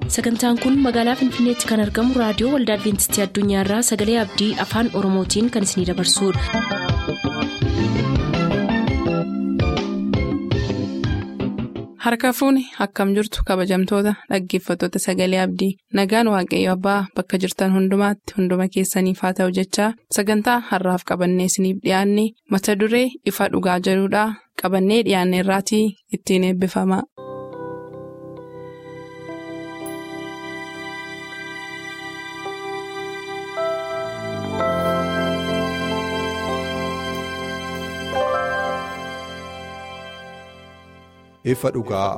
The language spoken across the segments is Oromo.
sagantaan kun magaalaa finfinneetti kan argamu raadiyoo waldaa adventistii addunyaarraa sagalee abdii afaan oromootiin kan isinidabarsudha. harka fuuni akkam jirtu kabajamtoota dhaggeeffattoota sagalee abdii nagaan waaqayyo abbaa bakka jirtan hundumaatti hunduma keessaniif haa ta'u jechaa sagantaa harraaf qabannee isiniif dhiyaanne mata duree ifa dhugaa jedhudhaa qabannee dhiyaanne irraatii ittiin eebbifama. ifa dhugaa.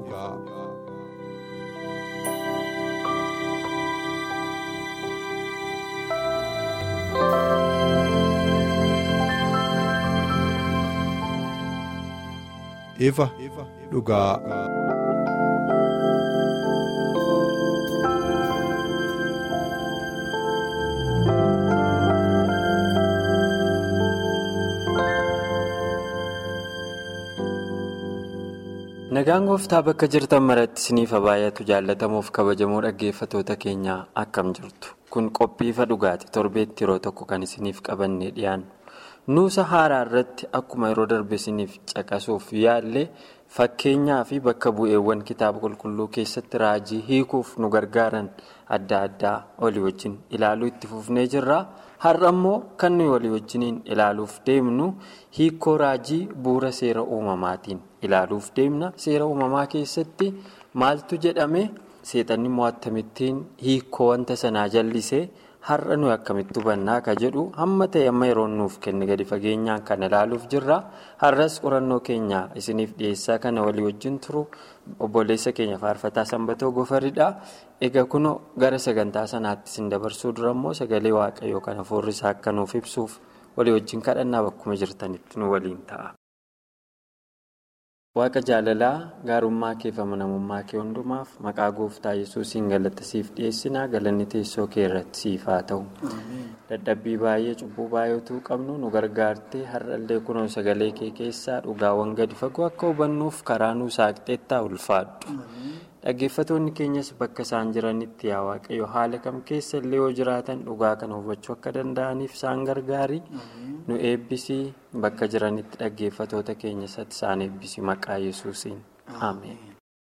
ifa dhugaa. nagaan gooftaa bakka jirtan maratti isiniif baay'atu jaallatamuuf kabajamoo dhaggeeffatoota keenyaa akkam jirtu kun qophii ifa dhugaati torbeetti yeroo tokko kan isiniif qabannee dhiyaannu nuusa haaraa irratti akkuma yeroo darbe isiniif caqasuuf yaallee fakkeenyaa fi bakka bu'eewwan kitaaba qulqulluu keessatti raajii hiikuuf nu gargaaran adda addaa walii wajjin ilaaluu itti fufnee jirra. har'a immoo kan nuyi walii wajjiniin ilaaluuf deemnu hiikoo raajii bu'uura seera uumamaatiin ilaaluuf deemna seera uumamaa keessatti maaltu jedhame seexanni immoo akkamittiin hiikoo wanta sanaa jallisee har'a nuyi akkamitti hubannaa ka jedhu hamma ta'e amma yeroo nuuf kenne gadi fageenyaan kan ilaaluuf jirra har'as qorannoo keenya isiniif dhiyeessaa kana walii wajjin turu obboleessa keenya faarfataa sanbatoo gofaridha. egaa kun gara sagantaa sanaatti isin dabarsuu dura immoo sagalee waaqayyoo kan hafuurri isaa akka nuuf ibsuuf walii wajjin kadhannaa bakkuma jirtanitti nu waliin ta'a. waaqa jaalalaa gaarummaa kee fi amanamummaa kee hundumaaf maqaa gooftaa yesuusiin galata siif dhiyeessinaa galanni teessoo kee irratti siif haa ta'u. dadhabbii baay'ee cubbuu baay'eetu qabnu nu gargaartee har'allee kunoo sagalee kee keessaa dhugaawwan gadi fagoo akka hubannuuf karaa nu saaqxeettaa ulfaadhu. dhaggeeffatoonni keenyas bakka isaan jiranitti yaa waaqayyo haala kam keessa illee yoo jiraatan dhugaa kana hubachuu akka danda'aniif isaan gargaari nu eebbisii bakka jiranitti dhaggeeffatoota keenya isaan eebbisii maqaa yesuusiin ameen.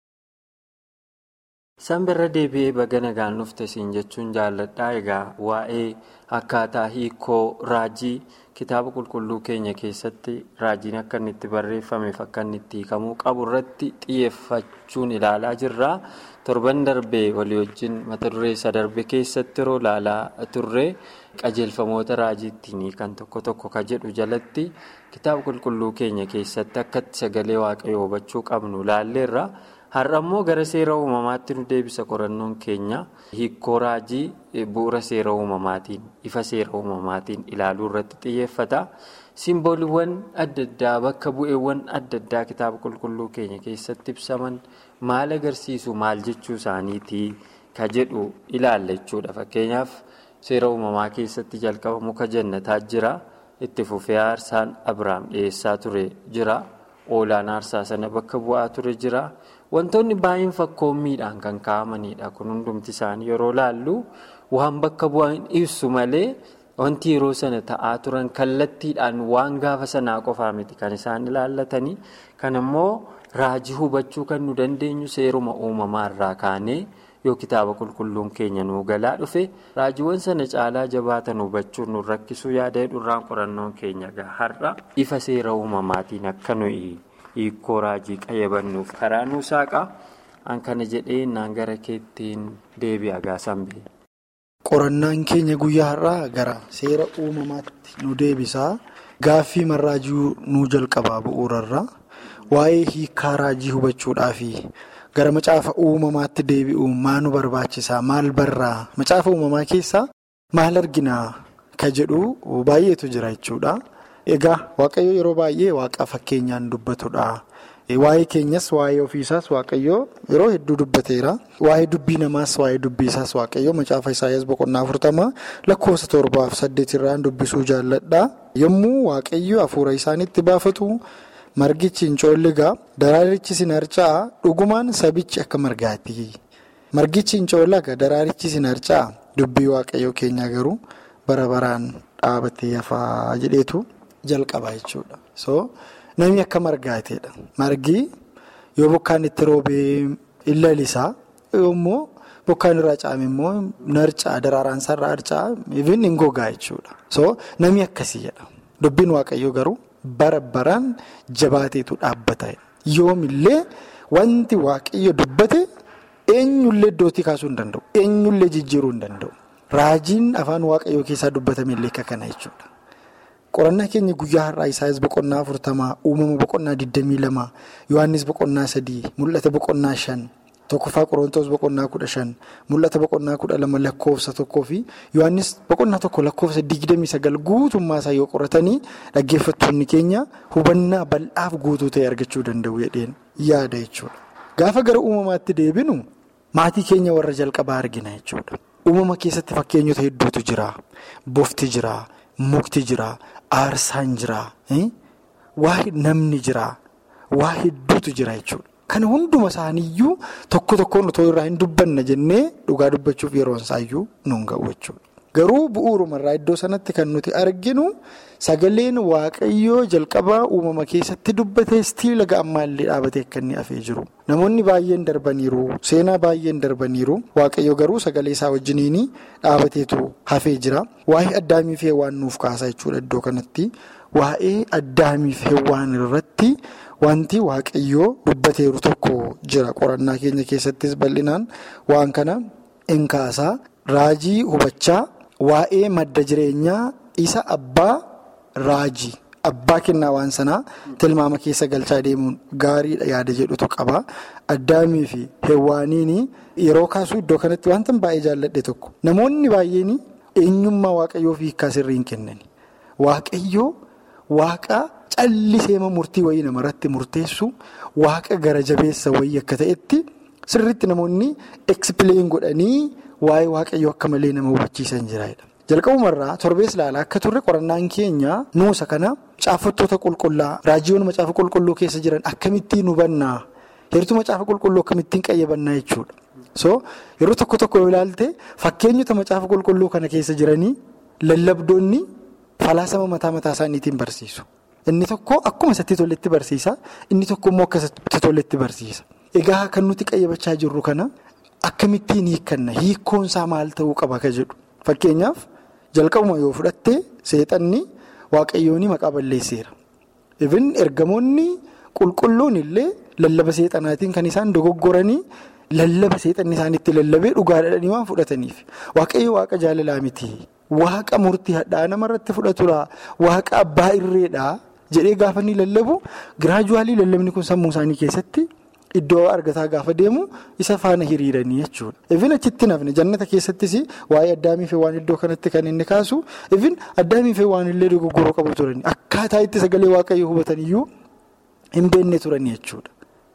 sanbirra deebi'ee baga nagaan dhufte siin jechuun jaalladhaa egaa waa'ee akkaataa hiikoo raajii kitaaba qulqulluu keenya keessatti raajiin akka inni itti barreeffameef akka inni itti hiikamuu qabu irratti xiyyeeffachuun ilaalaa jirra torban darbee walii wajjin mata duree isa darbe keessatti yeroo ilaalaa turre qajeelfamoota raajii ittiin hiikan tokko tokko ka jedhu jalatti kitaaba qulqulluu keenya keessatti akka sagalee waaqayyoo hubachuu qabnu ilaalleerra. har'a immoo gara seera uumamaatti nu deebisa qorannoon keenya hiikoo raajii bu'uura seera uumamaatiin ifa seera uumamaatiin ilaaluu irratti xiyyeeffata simbooliiwwan adda addaa bakka bu'eewwan adda addaa kitaaba qulqulluu keenya keessatti ibsaman maal agarsiisu maal jechuu isaaniitii ka jedhu ilaalla jechuudha fakkeenyaaf seera uumamaa keessatti jalqaba muka jannataa jira itti fufee aarsaan abrahaam dhiyeessaa ture jira oolaan aarsaa sana bakka bu'aa ture jira. wantoonni baay'een fakkoommiidhaan kan kaa'amanidha kun hundumti isaanii yeroo laallu waan bakka bu'an ibsu malee wanti yeroo sana ta'aa turan kallattiidhaan waan gaafa sanaa qofaa miti kan isaan ilaallatanii kan immoo raajii hubachuu kan nu dandeenyu seeruma uumamaa irraa kaanee yoo kitaaba qulqulluun keenya nuu galaa dhufe raajiiwwan sana caalaa jabaatan hubachuun nu rakkisuu yaada hedduurraan qorannoon keenya har'a ifa seera uumamaatiin akka nuyi. hiikoo raajii qayyabannuuf karaa nuu saaqa an kana jedhee naan gara keettiin deebi'a gaasanbee. qorannaan keenya guyyaa har'aa gara seera uumamaatti nu deebisaa gaaffii marraajii nuu jalqabaa bu'uurarra waa'ee hiikaa raajii hubachuudhaafi gara macaafa uumamaatti deebi'u maa nu barbaachisaa maal barraa macaafa uumamaa keessaa maal arginaa ka jedhu baay'eetu jira jechuudha. Egaa waaqayyo yeroo baay'ee waaqa fakkeenyaan dubbatudha. Waa'ee keenyas waa'ee ofiisaas waaqayyo yeroo hedduu dubbateera. Waa'ee dubbii namaas waa'ee dubbii isaas waaqayyo macaafa Isaayyaas boqonnaa afurtama lakkoofsa torbaaf saddeet irraan dubbisuu jaalladha. Yommuu waaqayyo hafuura isaaniitti baafatu margichi hin coolligaa daraarichi sin harca'a dhugumaan sabichi akka margaati. margichi hin coollaga daraarichi sin harca'a dubbii waaqayyoo keenya garuu bara baraan dhaabatee hafaa jedheetu jalqaba jechuudha. so namni akka margaateedha margi yoo bokkaan itti roobee hin lalisaa yoommoo bokkaan irraa caame immoo narcaa daraaraan sarara harca'a ifin hin gogaa jechuudha. so namni akkasii jedha dubbiin waaqayyoo garuu bara baraan jabaateetu dhaabbata yoomillee wanti waaqayyo dubbate. eenyullee iddootti kaasuu hin danda'u eenyullee jijjiiruu hin danda'u raajiin afaan waaqayyoo keessaa dubbatame illee akka kana jechuudha qorannaa keenya guyyaa har'aa isaayis boqonnaa afurtamaa uumama boqonnaa digdamii lama yohaannis boqonnaa sadii mul'ata boqonnaa shan tokkoffaa qorontoos boqonnaa kudha shan mul'ata boqonnaa kudha lama lakkoofsa tokkoo fi yohaannis boqonnaa tokko lakkoofsa digdamii sagal guutummaa isaa yoo qoratanii dhaggeeffattoonni keenya hubannaa bal'aaf guutuu ta'e argachuu danda'u jedheen yaada jechuudha gaafa gara uumamaatti deebinu. Maatii keenya warra jalqabaa argina jechuudha. Uumama keessatti fakkeenyota hedduutu jira. Bofti jira. Mukti jira. Aarsaan jira. Waa namni jira. Waa hedduutu jira jechuudha. Kana hunduma isaaniiyyuu tokko tokkoon otoo irraa hin dubbanna jennee dhugaa dubbachuuf yeroon isaayyuu nuun ga'u jechuudha. Garuu bu'uurumarraa iddoo sanatti kan nuti arginu sagaleen waaqayyoo jalqabaa uumama keessatti dubbatee stiila ga'ammaallee dhaabatee akka inni hafee jiru. Namoonni baay'een darbaniiru. Seenaa baay'een darbaniiru. Waaqayyo garuu sagalee isaa wajjiniin dhaabateetu hafee jira. Waa'ee addaamiif heewwaan nuuf kaasaa jechuudha iddoo kanatti. Waa'ee addaamiif heewwaan irratti wanti waaqayyoo dubbateeru tokko jira. Qorannaa keenya keessattis bal'inaan waan kana hin kaasaa. Raajii hubachaa waa'ee madda jireenyaa isa abbaa raajii. Abbaa kennaa waan sanaa tilmaama keessa galchaa deemuun gaariidha yaada jedhutu qaba. Addaamii fi heewwaaniin yeroo kaasuu iddoo kanatti wanta baay'ee jaalladhe tokko. Namoonni baay'een eenyummaa waaqayyoof hiikaa sirrii hin kennani. Waaqayyoo waaqa calliseema murtii wayii namarratti murteessu waaqa gara jabeessa wayii akka ta'etti sirriitti namoonni ekspileen godhanii waa'ee waaqayyoo akka malee nama hubachiisan jiraadha. Jalqabumarraa torbees ilaalaa akka turre qorannaan keenya nuusa kana caaffattoota qulqullaa raajiyoon macaafa qulqulluu keessa jiran akkamittiin hubannaa heertuu macaafa qulqulluu akkamittiin qayyabannaa jechuudha. So yeroo tokko tokko yoo ilaalte fakkeenyota macaafa qulqulluu kana keessa jiranii lallabdoonni falaasama mataa mataa isaaniitiin barsiisu. Inni tokko akkuma isatti toletti barsiisa inni tokko immoo akka isatti toletti barsiisa. Egaa kan nuti qayyabachaa jirru kana akkamittiin hiikkanna hiikkoonsaa maal ta'uu qaba ka jedhu fakkeenyaaf. Jalqabuma yoo fudhatte seexanni waaqayyoon maqaa balleesseera. Ifin ergamoonni qulqulluun illee lallaba seexanaatiin kan isaan dogoggoranii lallaba seexanni isaanitti lallabee dhugaadhaadhanii waan fudhataniif. Waaqayyo waaqa jaalalaa miti. Waaqa murtii hadhaa namarratti fudhatudha. Waaqa abbaa irreedha jedhee gaafa inni lallabu giraajuwaalii lallabni kun sammuu isaanii keessatti. Iddoo argataa gaafa deemu isa faana hiriiranii jechuudha. Ifin achitti nafne jannata keessattis waa'ee addaamiif waan iddoo kanatti kan inni kaasu ifin addaamiif waan illee dogoggoroo qabu turani akkaataa itti sagalee waaqayyoo hubataniyyuu hin beekne turani jechuudha.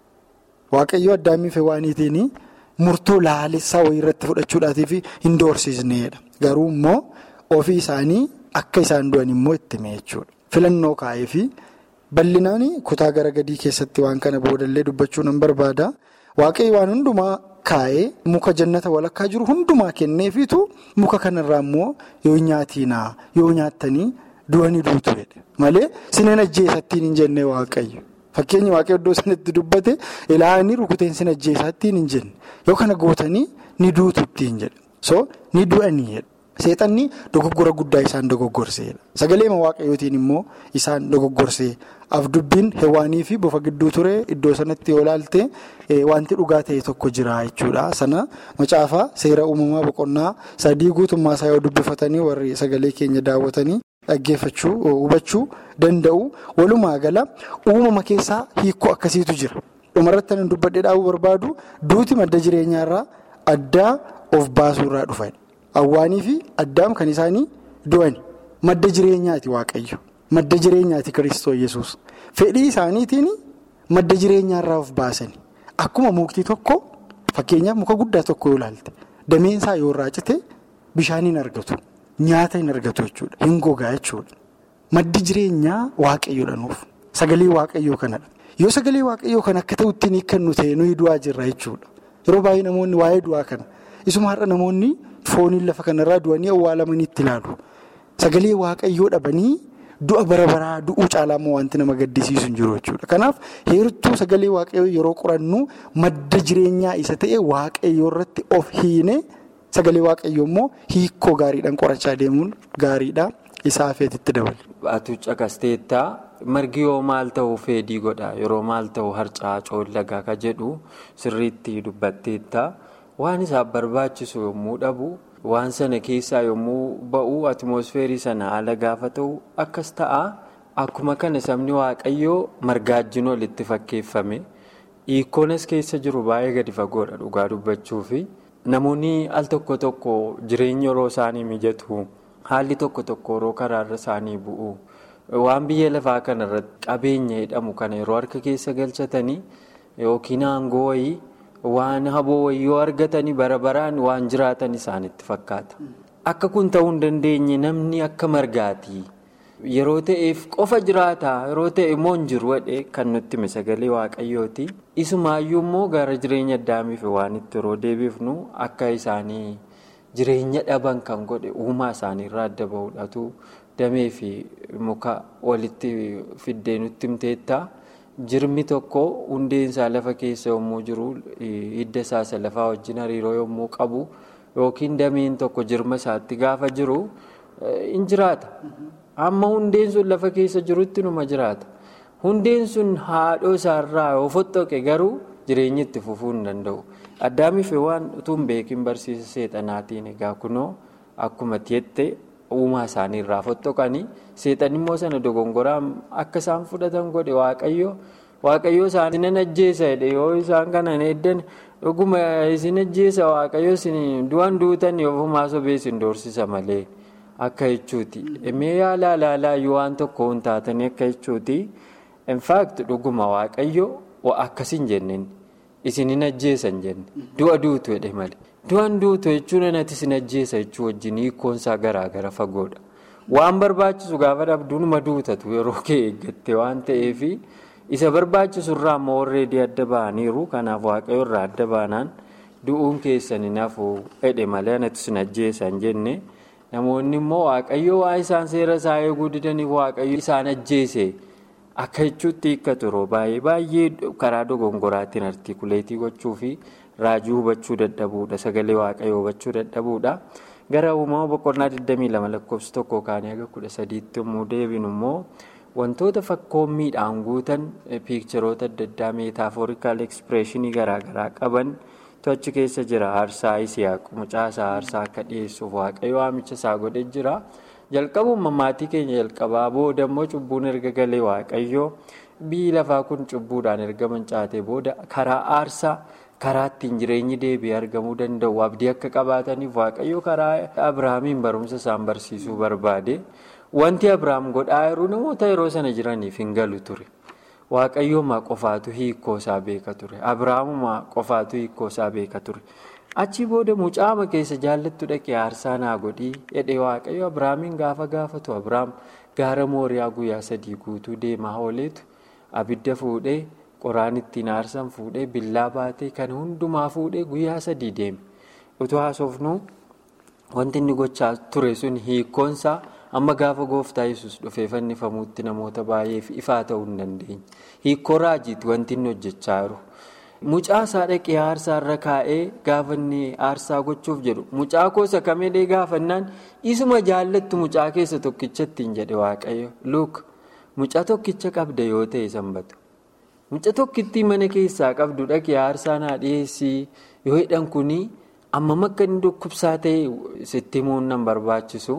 Waaqayyoo addaamiif waaniitiin murtoo laalessaa wayii irratti fudhachuudhaatiif hin doorsisneedha. Garuu immoo ofii isaanii akka isaan du'an immoo itti hime jechuudha. Filannoo kaa'eefi. Bal'inaan kutaa gara gadii keessatti waan kana boodallee dubbachuu nan barbaada. Waaqayyo waan hundumaa kaa'ee muka jannata walakkaa jiru hundumaa kenneefiitu muka kanarraa immoo yoo nyaatiinaa yoo nyaattanii du'anii duutu jedhe. Malee sineen ajjeesattiin hin jenne waaqayyo. Fakkeenyi waaqayyo iddoo sanatti dubbate ilaanii rukuteen sin ajjeesattiin hin jenne. Yoo kana gootanii ni duutu ittiin jedhe. So ni du'anii jedhe. Seexanni dogoggora guddaa isaan dogoggorseedha. Sagaleema waaqayyootiin immoo isaan dogoggorsee afdubbiin hewaanii fi bofa gidduu ture iddoo sanatti yoo ilaalte wanti dhugaa ta'e tokko jira jechuudha. Sana macaafa seera uumamaa boqonnaa sadii guutummaa isaa yoo dubbifatanii warri sagalee keenya daawwatanii dhaggeeffachuu hubachuu danda'u. Walumaa gala uumama keessaa hiikoo akkasiitu jira. Dhumarratti kan dubbadhee dhaabuu barbaadu duuti madda jireenyaarraa addaa of baasuurraa dhufa. Awwaanii fi addaam kan isaanii du'ani. Madda jireenyaati waaqayyo. Madda jireenyaati Kiristoos Yesuus. Fedhii isaaniitiin madda jireenyaarraa of baasani. Akkuma mukti tokko fakkeenyaaf muka guddaa tokko yoo ilaalte dameensaa yoo irraa cite bishaan hin argatu. Nyaata hin argatu jechuudha. Hin gogaa jechuudha. Maddi jireenyaa waaqayyoodha nuuf. Sagalee waaqayyoo kanadha. Yoo sagalee waaqayyoo kan akka ta'utti kan nu ta'e nuyi du'aa jirra jechuudha. Yeroo baay'ee namoonni waa'ee du'aa kana isuma har'a namoonni fooniin lafa kanarraa du'anii awwaalamanii itti ilaalu. Sagalee waaqayyoo dhabanii du'a bara baraa du'uu caalaa immoo wanti nama gaddisiisu hin jiru jechuudha. Kanaaf heertuu sagalee waaqayyoo yeroo qorannu madda jireenyaa isa ta'e waaqayyoo irratti of hiine sagalee waaqayyoo immoo hiikoo gaariidhaan qorachaa deemuun gaariidha. Isaa hafeetitti dabale. Atu caqasteettaa margi yoo maal ta'u feedii godha yeroo maal ta'u harcaa coollagaa ka jedhu sirriitti dubbatteettaa waan isaaf barbaachisu yommuu dhabu waan sana keessaa yommuu ba'u atimoosfeerii sana haala gaafa ta'u akkas ta'a akkuma kana sabni waaqayyoo margaajjin olitti fakkeeffame hiikoonas keessa jiru baay'ee gadi fagoodha dhugaa dubbachuufi namoonni al tokko tokko jireenya yeroo isaanii mijatu. Haalli tokko tokko yeroo karaarra isaanii bu'u waan biyya lafaa kanarratti qabeenya jedhamu kana yeroo harka keessa galchatanii yookiin aangoo wayii waan haboo wayii yoo argatanii bara baraan waan jiraatan isaanitti fakkaata. Akka kun ta'uu hin dandeenye namni akka margaatii yeroo ta'eef qofa jiraata yeroo ta'e immoo hin jiru wadhee kan nutti hime sagalee waaqayyooti. Isumaayyuu immoo gara jireenya addaamiif waan itti yeroo deebifnu akka isaanii. Jireenya dhaban kan godhe uumaa isaaniirraa adda bahuudhaatu damee fi muka walitti fiddee nutti himteetta. Jirmi tokko hundeensaa lafa keessa yommuu jiru hidda isaa lafaa wajjin hariiroo yommuu qabu yookiin dameen tokko jirma isaatti gaafa jiru in jiraata. Amma hundeen sun lafa keessa jirutti numa jiraata. Hundeen sun haadhoo isaarraa yoo fottoqe garuu jireenya itti fufuu hin danda'u. Addaamiif waan utuu hin beekin barsiisa seexanaatiin egaa kunoo akkuma jette uumaa isaaniirraa fottoqanii seexan immoo sana dogongoraan akka isaan fudhatan godhe waaqayyo waaqayyo isaan nan ajjeesa jedhe yoo isaan kana eeddan dhuguma isin ajjeesa waaqayyo isin du'an duutan ofumaa sobee isin doorsisa malee akka jechuuti. Mee yaala alaalaayyuu waan tokko hin taatanii akka jechuuti. Infaakti dhuguma waaqayyo akkasiin jenneen. Isin hin ajjeesan jenne du'a duutu jedhe malee du'an duutu jechuun anatti isin ajjeesa jechuu wajjin hiikkoonsaa garaagara fagoodha waan barbaachisu gaafa dhabduunuma duutatu yeroo kee eeggatte waan ta'eef isa barbaachisu irraa ammoo warreedii adda ba'aniiru kanaaf waaqayyo irraa adda baanaan du'uun keessan hin hafu jedhe malee anatti isin ajjeesan jenne namoonni immoo waaqayyo waa isaan seera isaa eeguu didaniif waaqayyo isaan ajjeese. Akka jechuutti hiikkatu yeroo baay'ee baay'ee karaa dogongoraatiin artikuleetii gochuu fi raajii hubachuu dadhabuudha. Sagalee waaqayyoo hubachuu dadhabuudha. Gara uumama boqonnaa 22 lakkoofsa tokko kaanii aga 13tti yommuu deebinu immoo wantoota fakkoommiidhaan guutan piikcharoota adda addaa meetaafoorikaal ekspireeshinii garaagaraa qaban achi keessa jira. Aarsaa Isiyaaq mucaasaa aarsaa akka dhiyeessuuf waaqayyo waamicha isaa godhe jira. jalqabuma maatii keenya jalqabaa booda immoo cubbuun erga galee waaqayyoo biyyi lafaa kun cubbuudhaan erga mancaate booda karaa aarsaa karaa ittiin jireenyi deebi'ee argamuu danda'u abdii akka qabaataniif waaqayyoo karaa abrahaamiin barumsa isaan barsiisuu barbaade wanti abrahaam godhaa jiru namoota yeroo sana jiraniif hin galu ture waaqayyoomaa qofaatu hiikoo isaa beeka ture abrahaamumaa qofaatu hiikoo isaa beeka ture. Achii booda mucaama keessa jaallattu dhaqee aarsaa naa godhii jedhee waaqayyo Abiraamiin gaafa gaafatu Abiraam gaara mooriyaa guyyaa sadii guutuu deemaa ooleetu abidda fuudhee qoraan ittiin aarsan fuudhee billaa baatee kan hundumaa fuudhee guyyaa sadii deeme. Utuu haasofnu wanti inni gochaa ture sun hiikkoonsaa amma gaafa gooftaa yesus dhufee fannifamuutti namoota baay'eef ifaa ta'uu hin dandeenye. Hiikkoo raajiiti wanti inni hojjechaa jiru. Mucaa isaa dhaqee aarsaa irra kaa'ee gaafa inni aarsaa gochuuf jedhu mucaa koosa kamedhee gaafannaan isuma jaallattu mucaa keessa tokkicha ittiin jedhe waaqayyo luuk mucaa tokkicha qabda yoo ta'e sanbatu mucaa tokkittii mana keessaa qabdu dhaqee aarsaa naa dhiyeessii yoo hidhan kunii ammam akka inni dhukkubsaa ta'e sitti himuun nan barbaachisu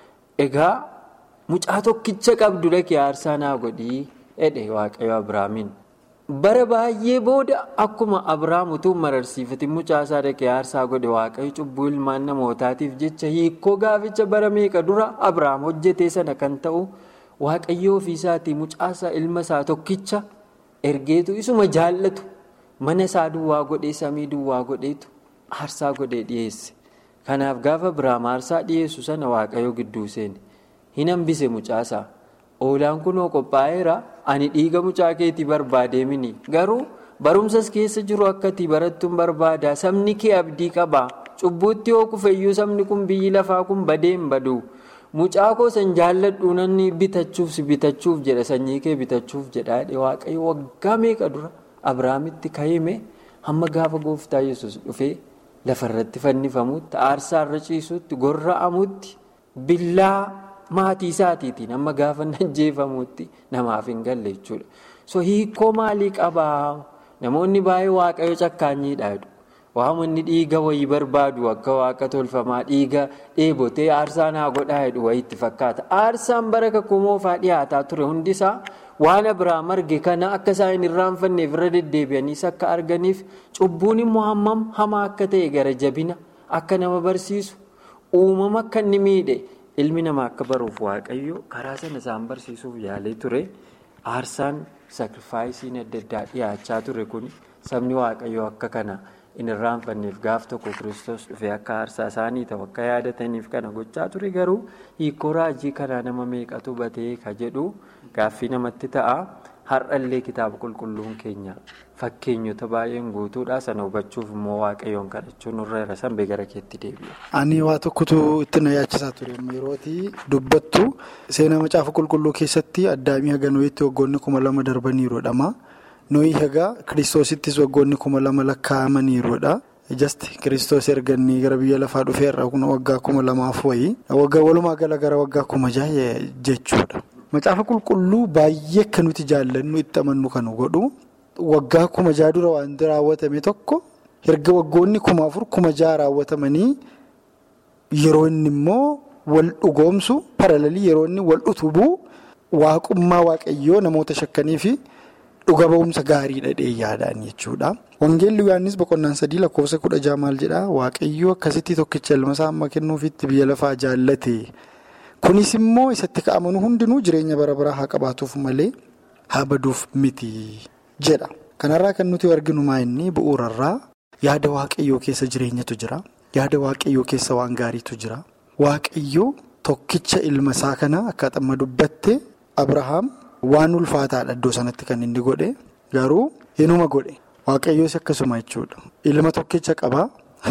egaa mucaa tokkicha qabdu dhaqee aarsaa naa godhii jedhe waaqayyo abiraamiin. bara baay'ee booda akkuma abrahaam utuu mararsiifatiin mucaasaa dhaqee aarsaa godhe waaqayyo cubbuu ilmaan namootaatiif jecha hiikoo gaaficha bara meeqa dura abrahaam hojjetee sana kan ta'u waaqayyo ofiisaatii mucaasaa ilma isaa tokkicha ergeetu isuma jaallatu mana isaa duwwaa godhee samii duwwaa godheetu aarsaa godhee dhiyeesse kanaaf gaafa abrahaam aarsaa dhiyeessu sana waaqayyo gidduu seene hin hambise mucaasaa. Oolaan kunoo qophaa'eera ani dhiiga mucaa keetii barbaadee mini garuu barumsas keessa jiru akkati barattuun barbaada sabni kee abdii qaba cubbuutti yoo kufeyyuu sabni kun biyyi lafaa kun badee hin badu mucaa koo san jaalladhu nanni bitachuuf si bitachuuf jedha sanyii kee bitachuuf jedha waaqayyo waggaa meeqa dura abrahaamitti kaa'ime hamma gaafa gooftaa yesus dhufee lafarratti fannifamutti aarsaarra ciisutti gorra'amutti billaa maatii isaatiitiin hamma gaafa najjeefamutti namaaf hin galle jechuudha. so hiikoo maalii qabaa namoonni baay'ee waaqayyo cakkaanyiidha jedhu waamanni dhiiga wayii barbaadu akka waaqa tolfamaa dhiiga dheebotee aarsaa naa godhaa jedhu wayiitti fakkaata aarsaan bara kakuu moofaa dhiyaataa ture hundisaa waan abiraam arge kana akka isaan hin irraanfanneef irra deddeebi'aniis akka arganiif cubbuun immoo hammam hamaa akka ta'e gara jabina akka nama barsiisu uumama akka inni miidhe ilmi namaa akka baruuf waaqayyo karaa sana isaan barsiisuuf yaalee ture aarsaan. saakrifaayisiin adda addaa dhiyaachaa ture kun sabni waaqayyoo akka kana hin irraanfanneef gaaf tokko kiristoos dhufee akka aarsaa isaanii ta'u akka yaadataniif kana gochaa ture garuu hiikoo raajii kanaa nama meeqatu batee ka jedhu gaaffii namatti ta'a har'allee kitaaba qulqulluun keenya fakkeenyota baay'een guutuudha sana hubachuuf immoo waaqayyoon kadhachuun nurra irra sanbee gara keetti deebi'a. Ani waa tokkotu itti na yaachisaa ture yerootii dubbattu seenaa macaafa qulqulluu keessatti addaamii haga nooyitti waggoonni kuma lama darbaniiruudhama. Nooyi haga kiristoosittis waggoonni kuma lama lakkaa'amaniiruudha. Ijasti kiristoos erganii gara biyya lafaa dhufeerra waggaa kuma lamaaf wayii walumaa gala gara waggaa kuma jaha jechuudha. Macaafa qulqulluu baay'ee akka nuti jaallannu itti amannu kan godhu waggaa kuma jaha dura wanti raawwatame tokko erga waggoonni kuma afur kuma jaha raawwatamanii yeroo inni immoo wal dhugoomsu paralalii yeroo inni wal utubuu waaqummaa waaqayyoo namoota shakkanii fi dhuga ba'umsa gaarii dhadhee yaadaan jechuudha. Wangeelli Yohaannis boqonnaan sadii lakkoofsa kudha jaha maal jedhaa waaqayyoo akkasitti tokkicha ilma isaa amma kennuufitti biyya lafaa jaallate. Kunis immoo isatti ka'amanu hundinuu jireenya bara baraa haa qabaatuuf malee haa baduuf miti jedha. Kanarraa kan nuti arginu maa inni bu'uurarraa yaada waaqayyoo keessa jireenyatu jira. Yaada waaqayyoo keessa waan gaariitu jira. Waaqayyoo tokkicha ilma isaa kana akkaataa amma dubbatte Abrahaam waan ulfaataadha iddoo sanatti kan inni godhe garuu inuma godhe. Waaqayyoos akkasuma jechuudha. Ilma tokkicha qabaa.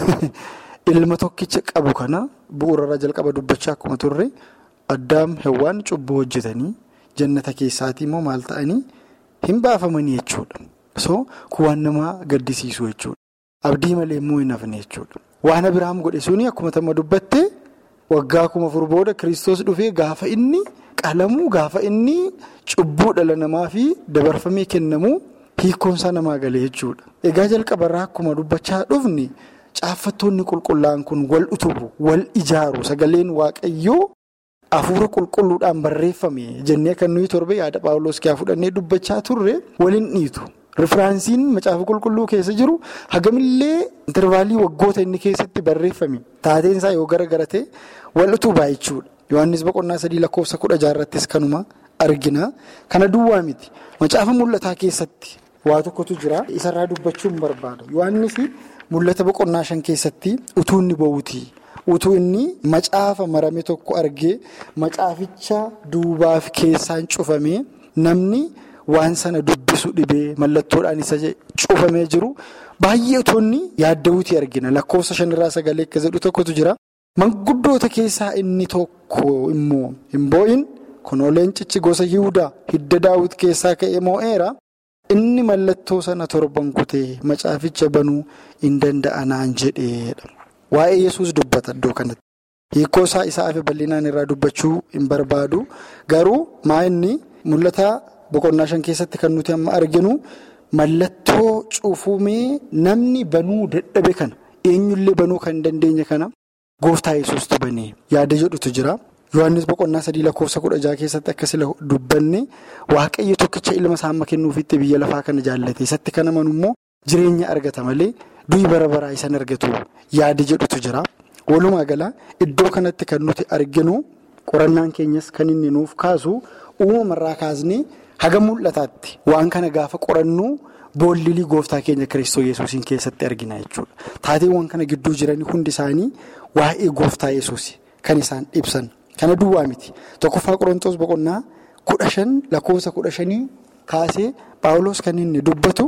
Ilma tokkicha qabu kana bu'uurarraa jalqaba dubbachaa akkuma turre. Addaam hewwaan cubbuu hojjetanii jannata keessaatii immoo maal ta'anii hin baafamanii jechuudha. So kun waan nama gaddisiisu jechuudha. Abdii malee immoo hin hafne jechuudha. Waan Abiraam godhe suni akkuma tamma dubbatte waggaa kuma afur booda kiristoos dhufee gaafa inni qalamuu gaafa inni cubbuu dhala namaa fi dabarfamee kennamuu hiikkoonsaa namaa galee jechuudha. Egaa jalqabarraa akkuma dubbachaa dhufni caaffattoonni qulqullaa'an kun wal utubu wal ijaaru sagaleen waaqayyoo. Afuura qulqulluudhaan barreeffame jennee kan nuyi torbe yaada paawuloos kiyaa fudhannee dubbachaa turre waliin dhiitu. Rifiraansiin macaafa qulqulluu keessa jiru hagamillee intervaalii waggoota inni keessatti barreeffame taateen isaa yoo garagarate wal utubaa jechuudha. Yohaannis boqonnaa sadii lakkoofsa kudha jaarrattis kanuma argina. Kana duwwaa miti. Macaafa mul'ataa keessatti waa tokkotu jira. Isarraa dubbachuun barbaada. Yohaannis mul'ata boqonnaa shan keessatti utuu inni bo'uuti. utuu inni macaafa marame tokko argee macaaficha duubaaf keessaan cufamee namni waan sana dubbisu dhibee mallattoodhaan isa cufamee jiru baay'ee utuunni yaadda'uutii argina lakkoofsa shanirraa sagalee akka jedhu tokkotu jira. Manguddoota keessaa inni tokko immoo hin boo'in kunoo leencichi gosa Yihudaa hidda daawwit keessaa ka'ee moo'eera. Inni mallattoo sana torban kutee macaaficha banuu hin danda'anaan jedheedha. Waa'ee yesus dubbata iddoo kanatti. Hiikoo isaa isaa fi bal'inaan irraa dubbachuu hin barbaadu. Garuu maa inni mul'ata boqonnaa shan keessatti kan nuti amma arginu mallattoo cufumee namni banuu dadhabe kana eenyullee banuu kan hin dandeenye kana gooftaa yesuustu banee yaada jedhutu jira. Yohaannis boqonnaa sadii lakkoofsa kudha jaha keessatti akkasii dubbanne waaqayyo tokkicha ilma isaa amma kennuufitti biyya lafaa kana jaallate. Isatti kan amanu immoo jireenya argata malee. Du'i bara baraa isaan argatu yaada jedhutu jira. Walumaa gala iddoo kanatti kan nuti arginu qorannaan keenyas kan inni nuuf kaasu uumamarraa kaasnee haga mul'ataatti waan kana gaafa qorannu boollilii gooftaa keenya Kiristoos yesuusiin keessatti argina jechuudha. Taateewwan kana gidduu jiran hundi isaanii waa'ee gooftaa yesuus kan isaan ibsan. Kana duwwaa miti. Tokkoffaa Qorontoos boqonnaa kudha shan lakkoofsa kudha shanii kaasee Paawuloos kan inni dubbatu.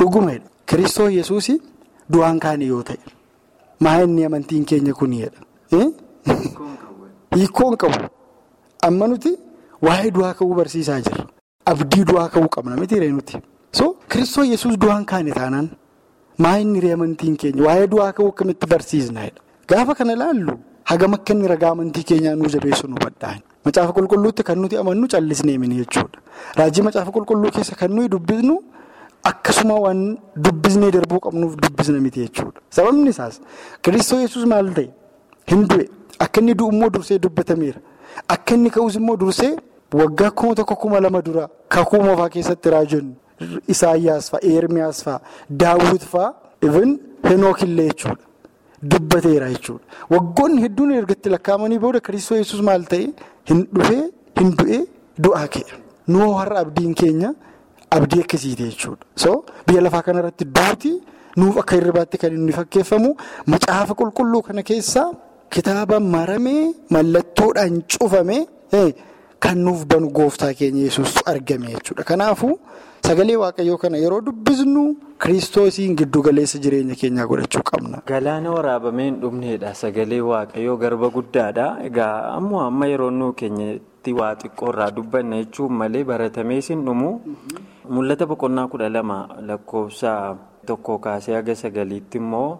Dhugumadha. Kiristoo Yesuus du'aan kaane yoo ta'e maa inni amantiin keenya kunidha. Hiikkoon qabu amma nuti waa'ee du'aa ka'uu barsiisaa jirra. Abdii du'aa ka'uu qabna miti nuti. So Kiristoo Yesuus du'aan kaane taanaan maa inni amantiin keenya waa'ee du'aa ka'uu akkamitti barsiisnadha. Gaafa kana ilaallu hagam akka inni ragaa amantii keenyaa nuu jabeessu nu badhaa'an. Macaafa qulqulluutti kan nuti amannu callisnee mini jechuudha. Raajii macaafa qulqulluu keessa kan nuyi dubbisnu akkasuma waan dubbisnee darbuu qabnuuf dubbisna miti jechuudha. Sababni isaas Kiristoo Yesuus maal ta'e hin du'e akka inni du'u immoo dursee dubbatameera. Akka inni ka'us immoo dursee waggaa kuma tokko kuma lama dura kakuu moofaa keessatti raajoonni Isaayyaas fa'a, Eermiyaas fa'a, Daawwit fa'a, Ibn Henookillee jechuudha. Dubbateera jechuudha. Waggoonni hedduun ergatti lakkaa'amanii booda Kiristoo Yesuus maal ta'e hin dhufee hin du'ee du'aa ka'e. Nuu har'a abdiin keenya abdii akkasiiti jechuudha. So biyya lafaa kanarratti duuti nuuf akka hirribaatti kan inni fakkeeffamu macaafa qulqulluu kana keessaa kitaaba maramee mallattoodhaan cufame kan nuuf banu gooftaa keenya Yesuus argame jechuudha. Kanaafuu sagalee waaqayyoo kana yeroo dubbisnu kiristoosiin giddu galeessa jireenya keenyaa godhachuu qabna. Galaana waraabamee hin dhumneedha. Sagalee waaqayyoo garba guddaadha. Egaa ammoo amma yeroo nuu keenyatti waa xiqqoo irraa dubbanna jechuun malee baratamees hin dhumu. Mul'ata boqonnaa kudha lama lakkoofsa tokko kaasee haga sagaliitti immoo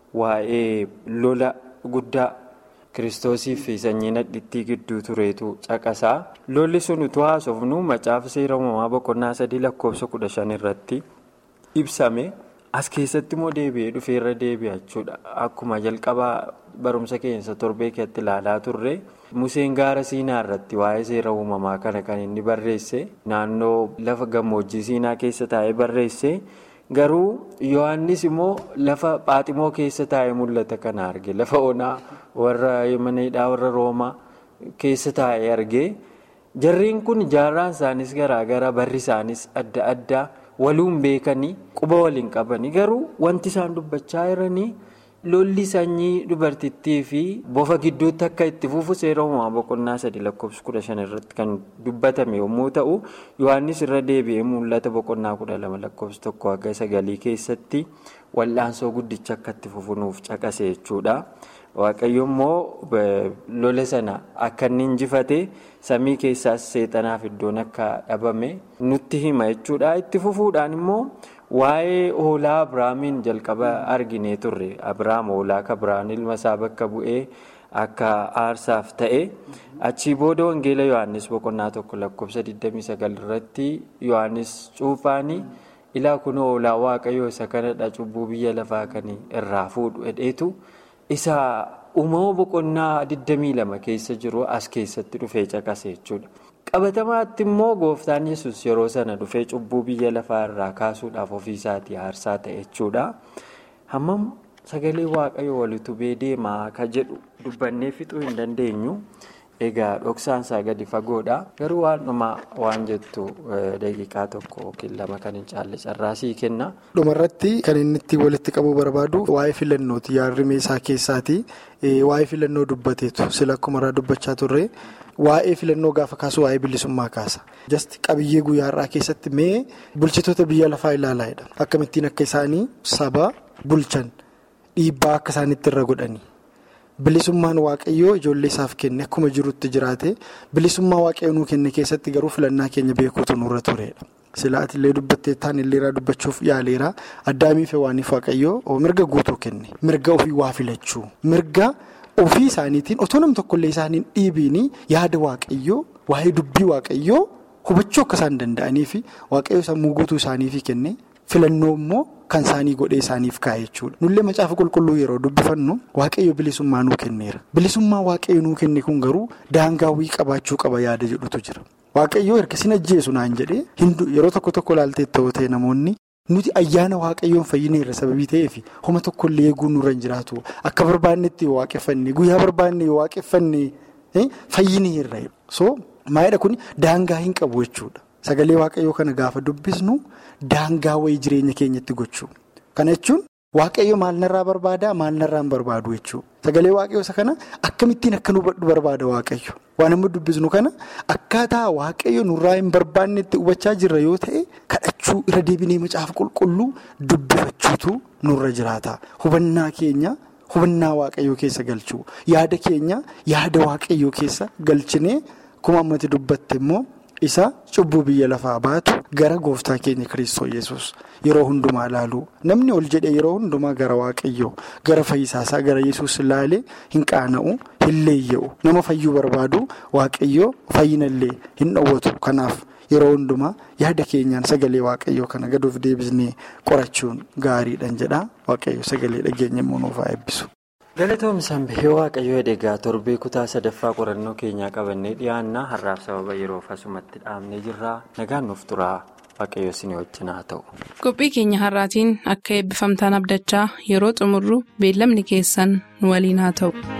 waa'ee lola guddaa kiristoosii fi sanyii nadhittii gidduu tureetu caqasaa. Lolli sun utuu haasofnu macaafa seera uumamaa boqonnaa sadii lakkoofsa kudha shan irratti ibsame. As keessatti immoo deebi'ee dhufee irra deebi'a jechuudha. Akkuma jalqabaa barumsa keessa torbee keetti ilaalaa turre Museen gaara Siinaa irratti waa'ee seera uumamaa kana kan inni barreesse naannoo lafa gammoojjii Siinaa keessa taa'ee barreesse garuu Yohaannis immoo lafa Phaaximoo keessa taa'ee mul'ata kana arge lafa onaa warra Yemeneedhaa warra Roomaa keessa taa'ee arge jarreen kun jaarraan isaanis garaagara barri isaanis adda addaa. waluun beekanii quba waliin qabanii garuu wanti isaan dubbachaa jiranii lolli sanyii dubartittii fi bofa gidduutti akka itti fufu seera uumamaa boqonnaa sadii lakkoofsa kudha shan irratti kan dubbatame yommuu ta'u yohannis irra deebi'ee mul'ata boqonnaa kudha lama lakkoofsa tokko hanga sagalii keessatti wal'aansoo guddicha akka itti fufunuuf caqase jechuudha. Waaqayyo immoo lola sana akka inni injifate samii keessaas seexanaaf iddoon akka dhabame nutti hima jechuudha. Itti fufuudhaan immoo waa'ee hoolaa Abiraamiin jalqaba arginee turre. Abiraam hoolaa kabiraan ilma isaa bakka bu'ee akka aarsaaf ta'e. Achii booda Wangeela Yohaannis boqonnaa tokko lakkoofsa 29 irratti Yohaannis cuuphaanii ilaa kun hoolaa waaqayyoo isa kanadha cubbuu biyya lafaa kan irraa fuudhu hedheetu. Isa uumama boqonnaa 22 keessa jiru as keessatti dhufee caqase jechuudha. Qabatamaatti immoo gooftaan yesus yeroo sana dhufee cubbuu biyya lafaa irraa kaasuudhaaf ofiisaatii aarsaa ta'e jechuudha. Hammam sagalee waaqayyoo walitti bee deemaa akka jedhu dubbannee fixuu hin dandeenyu. Egaa dhoksaan isaa gadi fagoodha. Garuu waan dhumaa waan jettu daqiiqaa tokko yookiin lama kan hin caalle carraasii kenna. Dhumarratti kan inni itti walitti qabuu barbaadu waa'ee filannooti yaadrimee isaa keessaati. Waa'ee filannoo dubbateetu sila akkuma irraa dubbachaa turre waa'ee filannoo gaafa kaasu waa'ee bilisummaa kaasa. Jasti qabiyyee guyyaa har'aa keessatti mee bulchitoota biyya lafaa ilaalaa jedha. Akkamittiin akka isaanii saba bulchan dhiibbaa akka isaanitti irra godhani. Bilisummaan waaqayyoo ijoollee isaaf kenne akkuma jirutti jiraate bilisummaa waaqayyoo nuu kenne keessatti garuu filannaa keenya beekuutu nurra turedha. Silaati illee dubbattee taan illeeraa dubbachuuf yaaleera addaamiif waaniif waaqayyoo mirga guutuu kenne mirga ofii waa filachuu mirga ofii isaaniitiin otoo nam tokkollee isaaniin dhiibiin yaada waaqayyoo waa'ee dubbii waaqayyoo hubachuu akka isaan danda'anii fi waaqayyoo sammuu guutuu isaaniif kenne filannoo immoo. Kan isaanii godhee isaaniif kaa'e jechuudha. Nullee macaafa qulqulluu yeroo dubbifannu waaqayyo bilisummaa nuu kenneera. Bilisummaa waaqayyo nuu kenne kun garuu daangaawwii qabaachuu qaba yaada jedhutu jira. Waaqayyoo erga sin ajjeesu naan jedhee yeroo tokko tokko ilaaltee ta'uu ta'e namoonni nuti ayyaana waaqayyoon fayyineerra sababii ta'eef homa tokkollee eeguu nurra hin jiraatu. Akka barbaannetti yoo waaqeffanne guyyaa barbaanne yoo waaqeffanne fayyineerra. So maayidha kun daangaa hin qabu jechuudha. Sagalee waaqayyoo kana gaafa dubbisnu daangaa wayii jireenya keenyatti gochuu. Kana jechuun waaqayyo maal narraa barbaada maal narraa hin barbaadu jechuudha. Sagalee waaqayyoo isa kana akkamittiin akka nu hubadhu barbaada waaqayyo. Waan amma dubbisnu kana akkaataa waaqayyo nurraa hin barbaannetti hubachaa jirra yoo ta'e kadhachuu qorachuu irra deebinee macaafa qulqulluu dubbifachuutu nurra jiraata hubannaa keenya hubannaa waaqayyoo keessa galchuu yaada keenya yaada waaqayyoo keessa galchinee kuma ammatti dubbatte immoo isa cubbuu biyya lafaa baatu gara gooftaa keenya kiristoos yesus yeroo hundumaa ilaaluu namni ol jedhe yeroo hundumaa gara waaqayyoo gara fayyisaasaa gara yesus ilaalee hin qaana'u hin leeyya'u nama fayyuu barbaadu waaqayyoo fayyinallee hin dhowwatu kanaaf. Yeroo hundumaa yaada keenyaan sagalee waaqayyoo kana gaduuf deebisnee qorachuun gaariidhaan jedha waaqayyo sagalee dhageenya immoo nuuf haa eebbisu. Galatoomsaan bahee waaqayyoo edegaa torbee kutaa sadaffaa qorannoo keenyaa qabannee dhiyaannaa har'aaf sababa yeroof asumatti dhaabnee jirra nagaan nuuf turaa waaqayyo isin wajjin haa ta'u. Qophii keenya har'aatiin akka eebbifamtaan abdachaa yeroo xumurru beellamni keessan nu waliin haa ta'u.